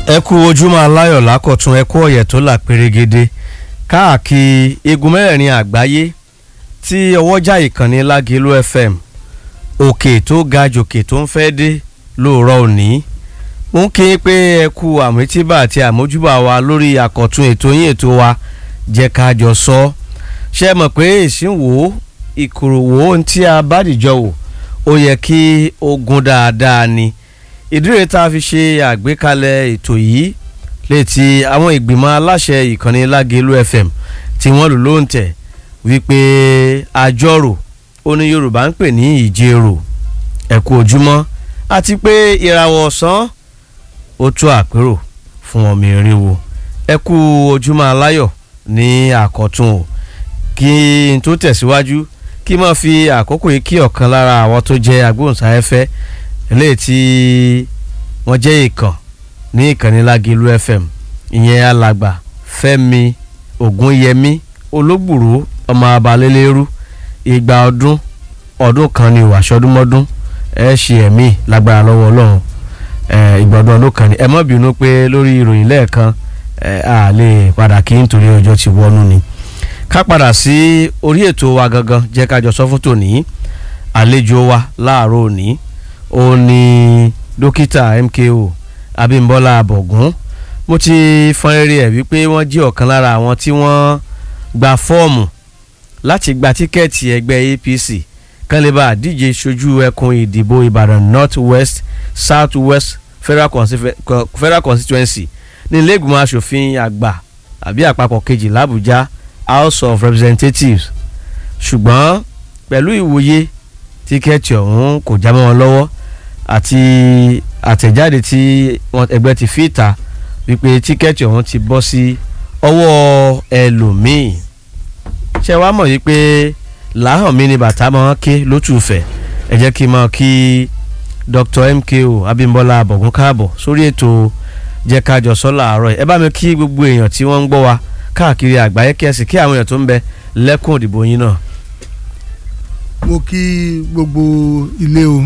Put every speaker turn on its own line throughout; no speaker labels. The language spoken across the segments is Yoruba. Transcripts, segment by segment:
ẹ kú ojúmọ́ aláyọ̀ lákọ̀tún ẹ kú ọ̀yẹ̀ tó là pérégede káàkiri igun mẹ́rẹ̀ẹ̀rin àgbáyé tí ọwọ́jà ìkànnì lágẹ̀lú fm òkè tó ga jòkè tó ń fẹ́ dé lóòrọ̀ òní mo ń kí pé ẹ kú àmójúbà àti àmójúbà wa lórí àkọ̀tún ètò yín ètò wa jẹ́ ká jọ sọ ṣe mọ̀ pé ìsínwó ìkòròwò ohun tí a bá dìjọ wò ó yẹ kí ó gún dáadáa ni ìdíre tá a fi ṣe àgbékalẹ̀ ètò yìí létí àwọn ìgbìmọ̀ aláṣẹ ìkànnì lágẹ̀lú fm tí wọ́n lò ló ń tẹ̀ wípé àjọrò ó ní yorùbá ń pè ní ìjérò ẹ̀kú ojúmọ́ àti pé ìràwọ̀ ọ̀sán ó tó àpérò fún ọmọ ìrìnwó ẹ̀kú ojúmọ́ aláyọ̀ ní àkọ́tún o kí n tó tẹ̀síwájú kí n máa fi àkókò yìí kí ọ̀kan lára àwọn tó jẹ́ agbóhùnsáfẹ́fẹ́ eléyìí tí wọ́n jẹ́ ìkàn ní ìkànnì lágẹ̀lú fm ìyẹn alàgbà fẹ́mi ògúnyẹmí olóògbòrò ọmọ abalẹ́lẹ́rú ìgbà ọdún ọdún kan ní ìwàsọdúnmọ́dún ẹ ṣe ẹ̀mí lágbára lọ́wọ́ ọlọ́run ìgbà ọdún ọdún kan ní ẹ má bínú pé lórí ìròyìn lẹ́ẹ̀kan a lè padà kí nítorí ọjọ́ ti wọnú ni ká padà sí orí ètò wa gangan jẹ́ ká jọ sọ fún tòní àlejò wa láàárọ̀ òní ó ní dókítà mko abímbọ́lá abọ̀gún mo ti fọn eré ẹ̀ wípé wọ́n jí ọ̀kan lára àwọn tí wọ́n gba fọ́ọ̀mù láti gba tíkẹ́ẹ̀tì ẹgbẹ́ apc kan lè bá àdíje ṣojú ẹkùn ìdìbò ìbàdàn north west south west federal, federal constituency ní ilé ìgbìmọ̀ asòfin àgbà àbí àpapọ̀ kejì làbújá house of representatives ṣùgbọ́n pẹ̀lú ìwòye tíkẹ́ẹ̀tì ọ̀hún kò já mọ́ wọn lọ́wọ́ àti àtẹ̀jáde tí ẹgbẹ́ ti fi ta wípé tíkẹ́ẹ̀tì ọ̀hún ti bọ́ sí ọwọ́ ẹlòmíì ṣé wàá mọ̀ wípé làáhàn mi ni bàtà máa ń ké lótùfẹ̀ ẹ jẹ́ kí n máa kí Dr. MKO Abímbọ́lá Abọ̀gún káàbọ̀ sórí ètò jẹ́ ká jọ sọ làárọ̀ ẹ bá mi kí gbogbo èèyàn tí wọ́n ń gbọ́ wa káàkiri àgbáyé kẹ́sì kí àwọn èèyàn tó ń bẹ lẹ́kùn òdìbò yín náà.
mo kí gbogbo ilé o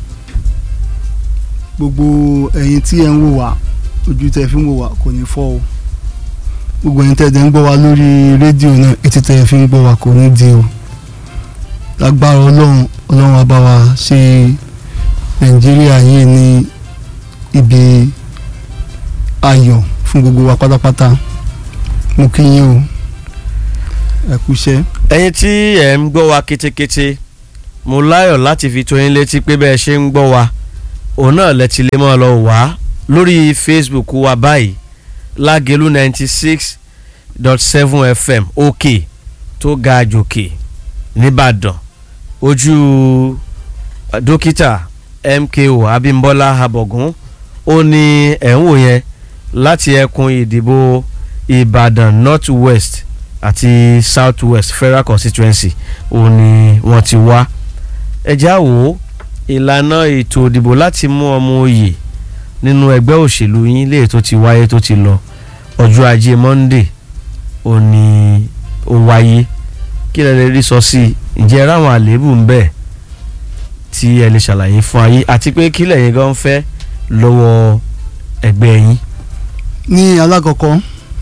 gbogbo ẹ̀yin tí ẹ ń wò wá ojú tẹ fi ń wò wá kò ní fọ́ o gbogbo ẹ̀yin tẹ́ ẹ ń gbọ́ wá lórí rédíò náà etí tẹ́ ẹ fi ń gbọ́ wá kò ní di o lágbára ọlọ́run ọlọ́run á bá wa ṣe nàìjíríà yìí ní ibi ayọ̀ fún gbogbo wa pátápátá mo kí yín o ẹ kú iṣẹ́.
ẹ̀yin tí ẹ ń gbọ́ wa kétékété mo láyọ̀ láti fi tó yín létí pé bẹ́ẹ̀ ṣe ń gbọ́ wa òun náà lẹ ti lè máa lọ wá lórí facebook wa báyìí lágẹ̀lú ninety six dot seven fm òkè tó ga jòkè nìbàdàn ojú dókítà mko abímbọ́lá abọ̀gún ó ní ẹ̀ ń wò yẹn láti ẹkùn ìdìbò ìbàdàn north west àti south west federal constituency ó ní wọ́n ti wá ẹ já wò ó ìlànà ètò ìdìbò láti mú ọmọ òye nínú ẹgbẹ́ òṣèlú yín léè tó ti wáyé tó ti lọ ọjọ́ ajé monday ó ní ó wáyé kí lẹ lè rí sọ sí i ǹjẹ́ ráwọn àléébù ń bẹ tí ẹ lè ṣàlàyé fún ayé àti pé kí lẹ̀yin gan fẹ́ lọ́wọ́ ẹgbẹ́ yín.
ní alákọ̀ọ́kọ́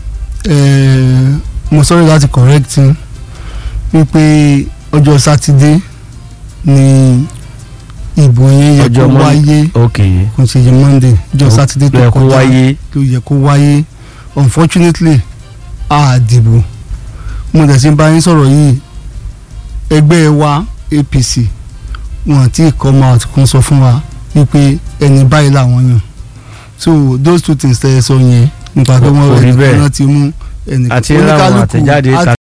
mo sọ̀rọ̀ láti correct wípé ọjọ́ sátidé ni ìbò yẹn yẹ kó wáyé kò ṣe yẹ monday ọjọ́ sátidé tó kọjá ló yẹ kó wáyé unfortunately a dìbò mo dẹ̀ sí bá yín sọ̀rọ̀ yìí ẹgbẹ́ wa apc wọn àti come out kan sọ fún wa wípé ẹni báyìí làwọn yàn so those two things tẹ́ ẹ sọ yẹn nípa pé wọ́n rẹ̀ nìkan náà ti mú ẹnìkan
àti láwọn àtẹ̀jáde